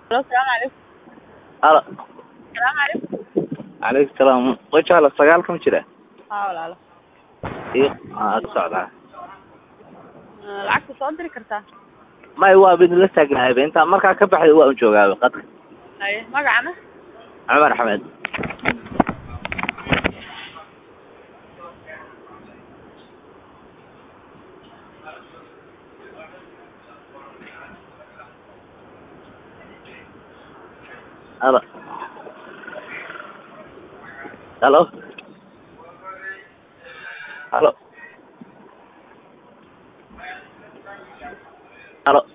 Halo, salaamu calaykum. halo Salaamu calaykum. calaykum salaam wajaala sagaalka ma jira Haa walaalo. iyo aa ka socdaa Eh, Lacagta soo diri kartaa? may waa bid la taagnaayba intaa markaa ka baxday waa un joogaaba qadka Haye, magacana? cumar axmed halo halo halo halo